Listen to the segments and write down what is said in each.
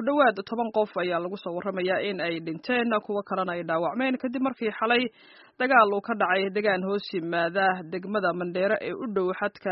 dhowaad toban qof ayaa lagu soo warramayaa in ay dhinteen kuwo kalena ay dhaawacmeen kadib markii xalay dagaal uu ka dhacay degaan hoos yimaada degmada mandheere ee u dhow xadka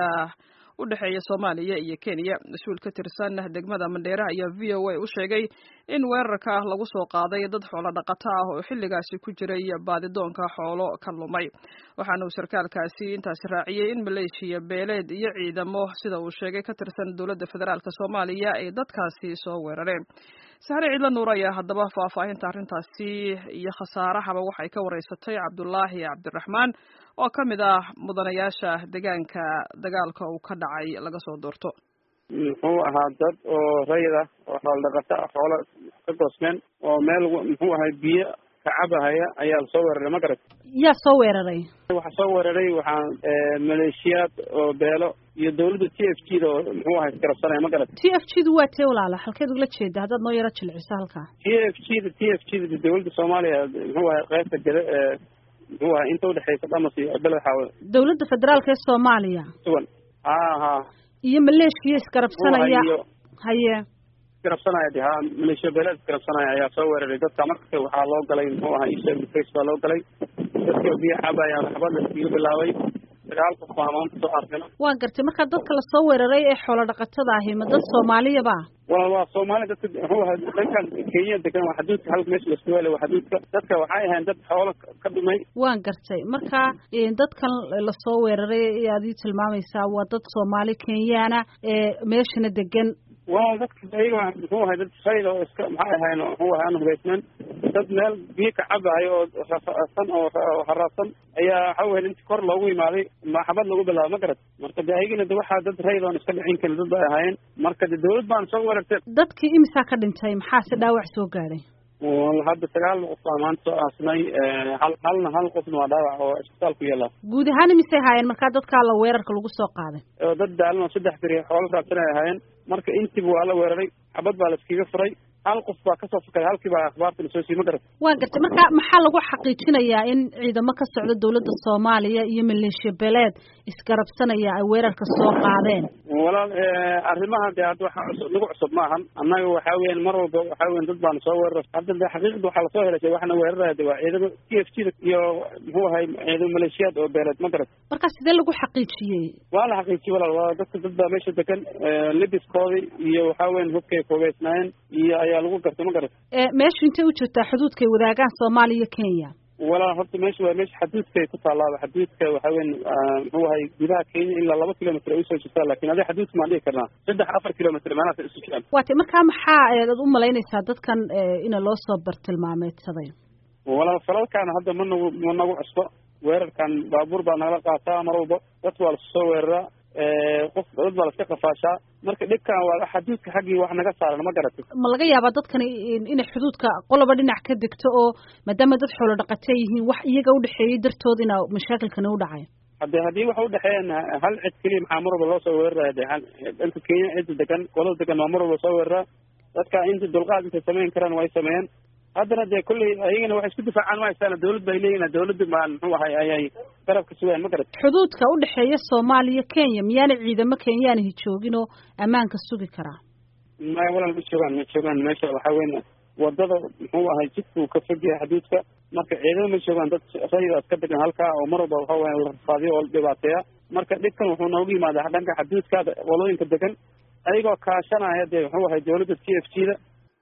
u dhexeeya soomaaliya iyo kenya mas-uul ka tirsan degmada mandheere ayaa v o a u sheegay in weerarka lagu soo qaaday dad xoolo dhaqato ah oo xilligaasi ku jiray baadidoonka xoolo ka lumay waxaana uu sarkaalkaasi intaasi raaciyey in maleeshiya beeleed iyo ciidamo sida uu sheegay ka tirsan dowladda federaalk soomaaliya ay dadkaasi soo weerareen saxre ciidla nuur ayaa haddaba faahfaahinta arrintaasi iyo khasaarahaba waxay ka wareysatay cabdulaahi cabdiraxmaan oo ka mid ah mudanayaasha deegaanka dagaalka uu ka dhacay laga soo doorto muxuu ahaa dad oo rayid ah oo xoolo dhaqato ah xoolo ka goosmeen oo meel muxuu ahay biyo kacabahaya ayaa lasoo weeraray ma garat yaa soo weeraray waxaa soo weeraray waxaa maleeshiyaad oo beelo iyo dawladda t f g da oo muxuu ahay iskarabsanaya ma garat t f g du waa tee walaala halkeed ugala jeeda haddaad noo yaro jilciso halkaa t f g da t f g da dawladda soomaaliya muxuu ahay qaybta gada ee muxuu ahay inta udhexeysa dhamas iyo beled xaawe dawladda federaalka ee soomaaliya sugan ha ha iyo maleeshiya iskarabsanaya haye iskarabsanaya de ha maleeshiya beeleed iskarabsanaya ayaa soo weeraray dadka marka waxaa loo galay muxuu ahaa isha face baa loo galay dadka biyo cabaya xabad laskiga bilaabay sagaal qof baa maanta soo arkana waa gartay markaa dadka lasoo weeraray ee xoolo dhaqatada ahi ma dad soomaaliyaba wala waa soomaali dadka muxuu ahaa dhankan kenya degan waa xaduudka halka meesha lasku helay waa xaduudka dadka waxay ahayn dad xoolo ka dhumay waan gartay marka dadkan lasoo weeraray ayaad ii tilmaamaysaa waa dad soomaali kenyaana ee meeshana degan waa dadka ayaga muxuu ahay dad rayid oo iska maxay ahayn muxuu ahay aan hubaysnaan dad meel biyo ka cabahayo oo rafasan oo haraadsan ayaa waxa weye inti kor loogu imaaday maxabad lagu bilaabo ma garat marka de ayagana de waxaa dad rayid oon iska dhicin karin dad bay ahaayeen marka de dawlad baan soo weerartay dadkii imisaa ka dhintay maxaase dhaawac soo gaadhay hadda sagaal qof baa maanta soo aasnay hal halna hal qofna waa dhaawac oo isbitaal ku yaala guud ahaan imisay haayeen markaa dadkaa la weerarka lagu soo qaaday oo dad daalan oo saddex beri xoolo raabsan ay ahaayeen marka intiba waa la weeraray xabad baa la iskaga furay hal qof baa kasoo fakaday halkii baa akhbaarta lasoo siiyey ma garat waa gartay marka maxaa lagu xaqiijinayaa in ciidamo ka socda dawladda soomaaliya iyo maleeshiya beeleed isgarabsanaya ay weerarka soo qaadeen walaal arrimaha de hadda waxa cusub nagu cusub maahan annaga waxaa weyan mar walba waxaa weyan dad baana soo weerara hadda de xaqiiqda waxaa lasoo helay waxna weeraraya de waa ciidamo t f g da iyo muxuu ahay ciidamo maleeshiyaad oo beeleed ma garat marka sidee lagu xaqiijiyey waa la xaqiijiyey walaal waa dadka dad baa meesha degan libiskoodi iyo waxaa weyan hubkay koobeysnaayeen iyo ayaa lagu gartay ma garat meeshu intay u jirtaa xuduudkay wadaagaan soomaaliya iyo kenya walaal horta meesha waa meesha xaduudkay ku taalaaba xaduudka waxa weyan muxuu ahay gudaha kenya ilaa laba kilomitr ay usoo jirtaa lakin adi xaduudka maan dhigi karnaa saddex afar kilomitr meelahaas isu jiraan waa tay markaa maxaa ad u malaynaysaa dadkan ina loo soo bartilmaameedsaday walaal falalkaana hadda ma nagu ma nagu cusbo weerarkan baabuur baa nagala qaataa mar walba dadka waa lasu soo weeraraa qof dad baa laska qafaashaa marka dhibkan waa xaduudka xaggii wax naga saaran ma garatay ma laga yaabaa dadkani inay xuduudka qoloba dhinac ka degto oo maadaama dad xoolo dhaqata yihiin wax iyaga udhexeeyey dartood ina mashaakilkani u dhacay hade haddii waxa udhexeeyaan hal cid keliya maxaa mar walba loo soo weeraraya de dhanka kenya cidda degan qolada degan waa mar walba soo weeraraa dadka inta dulqaad intay samayn karaan way sameeyeen haddana dee kolley ayagana waxay isku difaacaan ma haystaan dawlad bay leeyihin dawladda maan muxuu ahay ayay garabka sugayaan ma garat xuduudka udhexeeya soomaaliya kenya miyaana ciidamo kenyaanihi joogin oo ammaanka sugi karaa maya walaal ma joogaan ma joogaan meesha waxaa weyn wadada muxuu ahay jidkuu ka fog yahay xuduudka marka ciidamo ma joogaan dad rayidaas ka degan halkaa oo mar walba waxa weya rafaadiyo oo dhibaateeya marka dhibkan wuxuu noogu yimaadaa dhanka xuduudkaada qolooyinka degan ayagoo kaashanaya dee muxuu ahay dawladda t f g da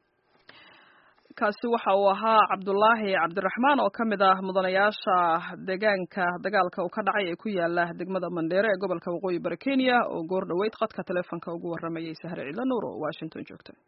kaasi waxa uu ahaa cabdulaahi cabdiraxmaan oo ka mid ah mudanayaasha deegaanka dagaalka uu ka dhacay ee ku yaala degmada mandheere ee gobolka waqooyi bari kenya oo goor dhoweyd khadka teleefonka ugu waramayay sahre ciidla nuur oo washington joogta